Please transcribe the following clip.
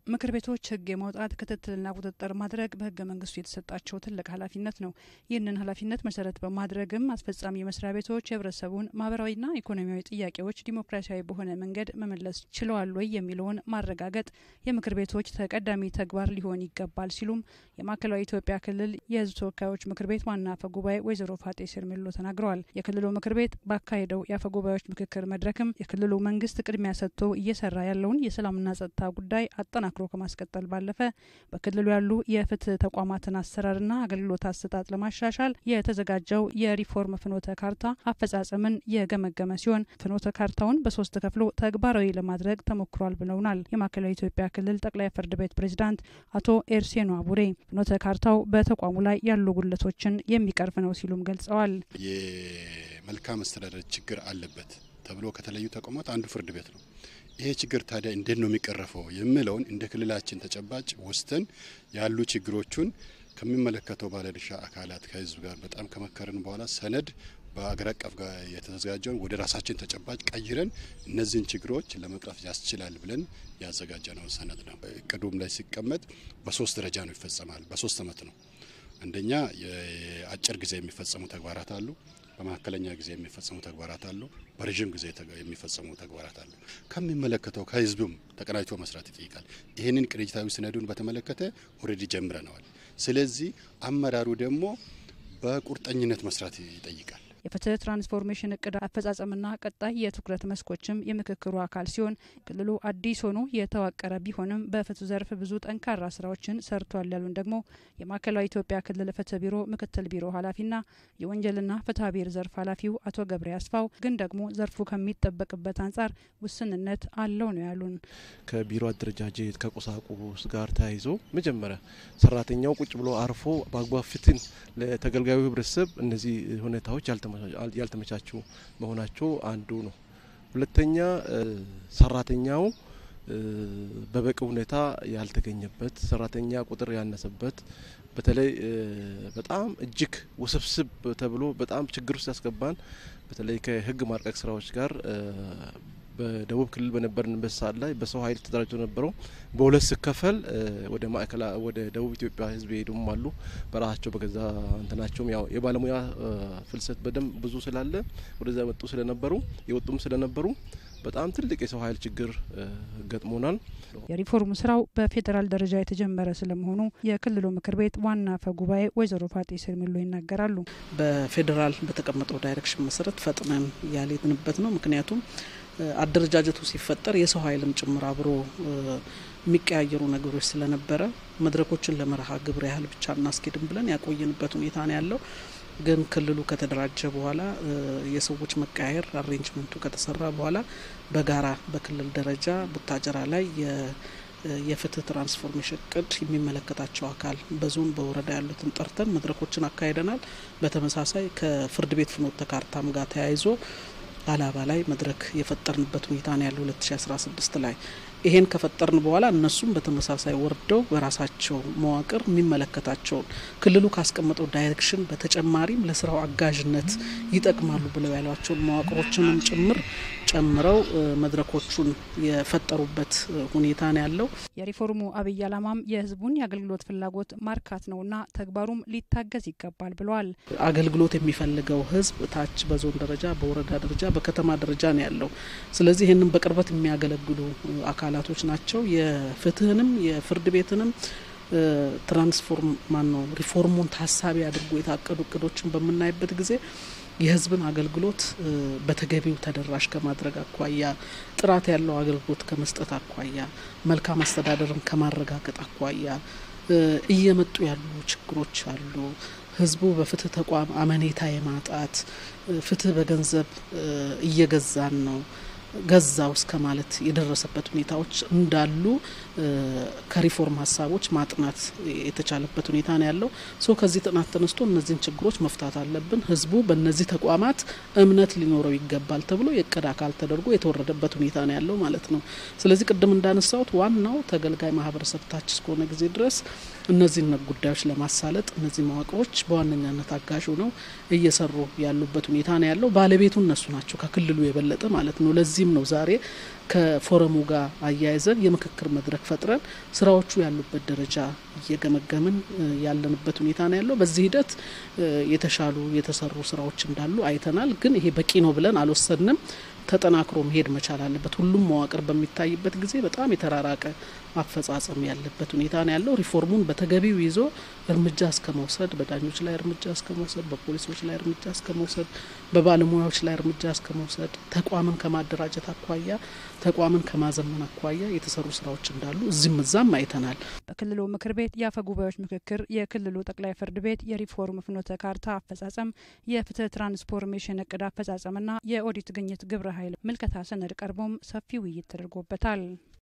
ምክር ቤቶች ህግ የማውጣት ክትትልና ቁጥጥር ማድረግ በህገ መንግስቱ የተሰጣቸው ትልቅ ኃላፊነት ነው። ይህንን ኃላፊነት መሰረት በማድረግም አስፈጻሚ መስሪያ ቤቶች የህብረተሰቡን ማህበራዊና ኢኮኖሚያዊ ጥያቄዎች ዲሞክራሲያዊ በሆነ መንገድ መመለስ ችለዋል ወይ የሚለውን ማረጋገጥ የምክር ቤቶች ተቀዳሚ ተግባር ሊሆን ይገባል ሲሉም የማዕከላዊ ኢትዮጵያ ክልል የህዝብ ተወካዮች ምክር ቤት ዋና አፈ ጉባኤ ወይዘሮ ፋጤ ስርሜሎ ተናግረዋል። የክልሉ ምክር ቤት ባካሄደው የአፈ ጉባኤዎች ምክክር መድረክም የክልሉ መንግስት ቅድሚያ ሰጥቶ እየሰራ ያለውን የሰላምና ጸጥታ ጉዳይ አጠናክሮ ከማስቀጠል ባለፈ በክልሉ ያሉ የፍትህ ተቋማትን አሰራርና አገልግሎት አሰጣጥ ለማሻሻል የተዘጋጀው የሪፎርም ፍኖተ ካርታ አፈጻጸምን የገመገመ ሲሆን ፍኖተ ካርታውን በሶስት ከፍሎ ተግባራዊ ለማድረግ ተሞክሯል ብለውናል። የማዕከላዊ ኢትዮጵያ ክልል ጠቅላይ ፍርድ ቤት ፕሬዝዳንት አቶ ኤርሴኖ አቡሬ ፍኖተ ካርታው በተቋሙ ላይ ያሉ ጉድለቶችን የሚቀርፍ ነው ሲሉም ገልጸዋል። የመልካም አስተዳደር ችግር አለበት ተብሎ ከተለዩ ተቋማት አንዱ ፍርድ ቤት ነው። ይሄ ችግር ታዲያ እንዴት ነው የሚቀረፈው የሚለውን እንደ ክልላችን ተጨባጭ ወስደን ያሉ ችግሮቹን ከሚመለከተው ባለድርሻ አካላት ከህዝብ ጋር በጣም ከመከረን በኋላ ሰነድ በአገር አቀፍ ጋር የተዘጋጀውን ወደ ራሳችን ተጨባጭ ቀይረን እነዚህን ችግሮች ለመቅረፍ ያስችላል ብለን ያዘጋጀነው ሰነድ ነው። እቅዱም ላይ ሲቀመጥ በሶስት ደረጃ ነው ይፈጸማል። በሶስት አመት ነው። አንደኛ የአጭር ጊዜ የሚፈጸሙ ተግባራት አሉ። በመካከለኛ ጊዜ የሚፈጸሙ ተግባራት አሉ። በረዥም ጊዜ የሚፈጸሙ ተግባራት አሉ። ከሚመለከተው ከህዝቡም ተቀናጅቶ መስራት ይጠይቃል። ይህንን ቅንጅታዊ ሰነዱን በተመለከተ ኦልሬዲ ጀምረነዋል። ስለዚህ አመራሩ ደግሞ በቁርጠኝነት መስራት ይጠይቃል። የፍትህ ትራንስፎርሜሽን እቅድ አፈጻጸምና ቀጣይ የትኩረት መስኮችም የምክክሩ አካል ሲሆን ክልሉ አዲስ ሆኖ የተዋቀረ ቢሆንም በፍትህ ዘርፍ ብዙ ጠንካራ ስራዎችን ሰርቷል ያሉን ደግሞ የማዕከላዊ ኢትዮጵያ ክልል ፍትህ ቢሮ ምክትል ቢሮ ኃላፊና የወንጀልና ፍትሐ ብሔር ዘርፍ ኃላፊው አቶ ገብሬ አስፋው ግን ደግሞ ዘርፉ ከሚጠበቅበት አንጻር ውስንነት አለው ነው ያሉን። ከቢሮ አደረጃጀት ከቁሳቁስ ጋር ተያይዞ መጀመሪያ ሰራተኛው ቁጭ ብሎ አርፎ በአግባብ ፍትህን ለተገልጋዩ ህብረተሰብ እነዚህ ሁኔታዎች ያልተመቻቹ መሆናቸው አንዱ ነው። ሁለተኛ ሰራተኛው በበቂ ሁኔታ ያልተገኘበት፣ ሰራተኛ ቁጥር ያነሰበት፣ በተለይ በጣም እጅግ ውስብስብ ተብሎ በጣም ችግር ውስጥ ያስገባን በተለይ ከህግ ማርቀቅ ስራዎች ጋር በደቡብ ክልል በነበርንበት ሰዓት ላይ በሰው ኃይል ተደራጅቶ ነበረው በሁለት ስከፈል ወደ ማዕከላ ወደ ደቡብ ኢትዮጵያ ህዝብ የሄዱም አሉ። በራሳቸው በገዛ እንትናቸውም ያው የባለሙያ ፍልሰት በደንብ ብዙ ስላለ ወደዛ የመጡ ስለነበሩ የወጡም ስለነበሩ በጣም ትልቅ የሰው ኃይል ችግር ገጥሞናል። የሪፎርም ስራው በፌዴራል ደረጃ የተጀመረ ስለመሆኑ የክልሉ ምክር ቤት ዋና አፈ ጉባኤ ወይዘሮ ፋጤ ስርሚሎ ይናገራሉ። በፌዴራል በተቀመጠው ዳይሬክሽን መሰረት ፈጥነን ያልሄድንበት ነው። ምክንያቱም አደረጃጀቱ ሲፈጠር የሰው ኃይልም ጭምር አብሮ የሚቀያየሩ ነገሮች ስለነበረ መድረኮችን ለመርሃ ግብር ያህል ብቻ እናስኬድም ብለን ያቆየንበት ሁኔታ ነው ያለው። ግን ክልሉ ከተደራጀ በኋላ የሰዎች መቀያየር አሬንጅመንቱ ከተሰራ በኋላ በጋራ በክልል ደረጃ ቡታጀራ ላይ የፍትህ ትራንስፎርሜሽን እቅድ የሚመለከታቸው አካል በዞን በወረዳ ያሉትን ጠርተን መድረኮችን አካሂደናል። በተመሳሳይ ከፍርድ ቤት ፍኖተ ካርታም ጋር ተያይዞ አላባ ላይ መድረክ የፈጠርንበት ሁኔታ ነው ያለው 2016 ላይ ይሄን ከፈጠርን በኋላ እነሱም በተመሳሳይ ወርደው በራሳቸው መዋቅር የሚመለከታቸውን ክልሉ ካስቀመጠው ዳይሬክሽን በተጨማሪም ለስራው አጋዥነት ይጠቅማሉ ብለው ያሏቸውን መዋቅሮችንም ጭምር ጨምረው መድረኮቹን የፈጠሩበት ሁኔታ ነው ያለው። የሪፎርሙ አብይ ዓላማም የህዝቡን የአገልግሎት ፍላጎት ማርካት ነውና ተግባሩም ሊታገዝ ይገባል ብለዋል። አገልግሎት የሚፈልገው ህዝብ ታች በዞን ደረጃ፣ በወረዳ ደረጃ፣ በከተማ ደረጃ ነው ያለው። ስለዚህ ይህንን በቅርበት የሚያገለግሉ አካላቶች ናቸው። የፍትህንም የፍርድ ቤትንም ትራንስፎርም ማን ነው ሪፎርሙን ታሳቢ አድርጎ የታቀዱ እቅዶችን በምናይበት ጊዜ የህዝብን አገልግሎት በተገቢው ተደራሽ ከማድረግ አኳያ ጥራት ያለው አገልግሎት ከመስጠት አኳያ መልካም አስተዳደርን ከማረጋገጥ አኳያ እየመጡ ያሉ ችግሮች አሉ። ህዝቡ በፍትህ ተቋም አመኔታ የማጣት ፍትህ በገንዘብ እየገዛን ነው ገዛው እስከ ማለት የደረሰበት ሁኔታዎች እንዳሉ ከሪፎርም ሀሳቦች ማጥናት የተቻለበት ሁኔታ ነው ያለው። ሶ ከዚህ ጥናት ተነስቶ እነዚህን ችግሮች መፍታት አለብን፣ ህዝቡ በእነዚህ ተቋማት እምነት ሊኖረው ይገባል ተብሎ የእቅድ አካል ተደርጎ የተወረደበት ሁኔታ ነው ያለው ማለት ነው። ስለዚህ ቅድም እንዳነሳሁት ዋናው ተገልጋይ ማህበረሰብ ታች እስከሆነ ጊዜ ድረስ እነዚህን ጉዳዮች ለማሳለጥ እነዚህ መዋቅሮች በዋነኛነት አጋዥ ነው እየሰሩ ያሉበት ሁኔታ ነው ያለው። ባለቤቱ እነሱ ናቸው ከክልሉ የበለጠ ማለት ነው። ለዚህ ለዚህም ነው ዛሬ ከፎረሙ ጋር አያይዘን የምክክር መድረክ ፈጥረን ስራዎቹ ያሉበት ደረጃ እየገመገምን ያለንበት ሁኔታ ነው ያለው። በዚህ ሂደት የተሻሉ የተሰሩ ስራዎች እንዳሉ አይተናል። ግን ይሄ በቂ ነው ብለን አልወሰንም። ተጠናክሮ መሄድ መቻል አለበት። ሁሉም መዋቅር በሚታይበት ጊዜ በጣም የተራራቀ አፈጻጸም ያለበት ሁኔታ ነው ያለው። ሪፎርሙን በተገቢው ይዞ እርምጃ እስከ መውሰድ፣ በዳኞች ላይ እርምጃ እስከ መውሰድ፣ በፖሊሶች ላይ እርምጃ እስከ መውሰድ፣ በባለሙያዎች ላይ እርምጃ እስከ መውሰድ፣ ተቋምን ከማደራጀት አኳያ ተቋምን ከማዘመን አኳያ የተሰሩ ስራዎች እንዳሉ እዚህም እዛም አይተናል። በክልሉ ምክር ቤት የአፈ ጉባኤዎች ምክክር፣ የክልሉ ጠቅላይ ፍርድ ቤት የሪፎርም ፍኖተ ካርታ አፈጻጸም፣ የፍትህ ትራንስፎርሜሽን እቅድ አፈጻጸምና የኦዲት ግኝት ግብረ ኃይል ምልከታ ሰነድ ቀርቦም ሰፊ ውይይት ተደርጎበታል።